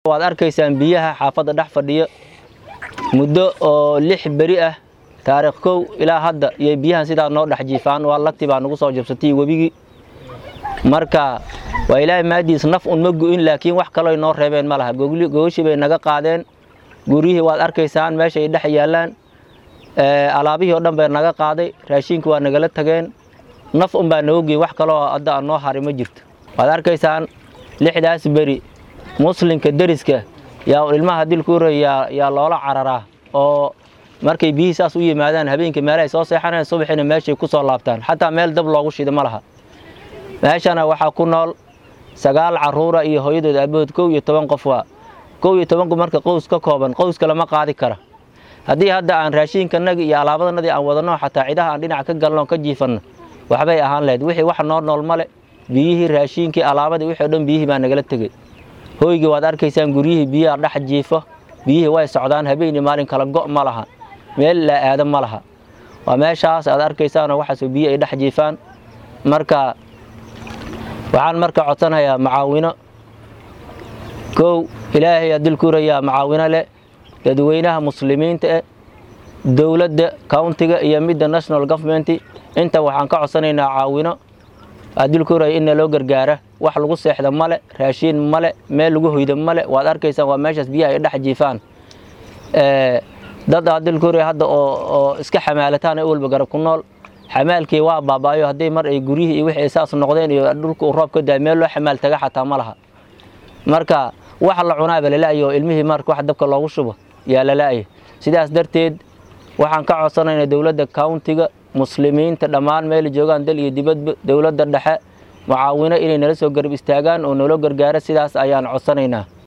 waad arkaysaan biyaha xaafadda dhex fadhiyo muddo oo lix beri ah taariikh kow ilaa hadda iyo biyahan sidaa noo dhex jiifaan waa lagti baa nagu soo jabsatay webigii marka waa ilaahay maadiis naf un ma gu'in laakiin wax kaloo noo reebeen ma laha gogoshii bay naga qaadeen guryihii waad arkaysaan meeshay dhex yaallaan alaabihii oo dhan bay naga qaaday raashinkii waa nagala tageen naf un baa nooga geyn wax kaloo hadda aan noo haray ma jirto waad arkaysaan lixdaas beri muslimka deriska yaa ilmaha dilkuura yaa yaa loola cararaa oo markay biyihii saas u yimaadaan habeenkii meelahay soo seexanayaan subaxina meeshay ku soo laabtaan xataa meel dab loogu shida ma laha meeshana waxaa ku nool sagaal caruura iyo hooyadood aabahood kow iyo toban qof waa kow iyo tobanku marka qows ka kooban qowska lama qaadi kara haddii hadda aan raashiinkanagi iyo alaabadanadii aan wadanno xataa cidaha aan dhinac ka galno ka jiifanno waxbay ahaan lahayd wixii wax noo nool male biyihii raashiinkii alaabadii wixii o dhan biyihii baa nagala tegey hooygii waad arkaysaan guryihii biyaha dhex jiifo biyihii way socdaan habeenii maalin kala go' ma laha meel la aado ma laha waa meeshaas aad arkaysaanoo waxaasoo biyi ay dhex jiifaan marka waxaan marka codsanayaa macaawino kow ilaahay aa dilkuurayaa macaawino leh dadweynaha muslimiinta eh dowladda countiga iyo midda national government inta waxaan ka codsanaynaa caawino aa dilkuuraya in naloo gargaara wax lagu seexda male raashiin male meel lagu hoyda male waad arkaysaan waa meeshaas biyaha ay dhex jiifaan dad aa dilkuuraya hadda oo iska xamaalataan ee walba garab ku nool xamaalkii waa baabaayo haddii mar ay guryihii iyo wixii ay saas noqdeen iyo dhulka uu roob ka daay meel loo xamaal taga xataa ma laha marka wax la cunaaba lala'aya oo ilmihii marka wax dabka loogu shubo yaa lala'aya sidaas darteed waxaan ka codsanaynaa dowladda countiga muslimiinta dhammaan meela joogaan dal iyo dibadba dowladda dhexe mucaawino inay nala soo garab istaagaan oo naloo gargaaro sidaas ayaan codsanaynaa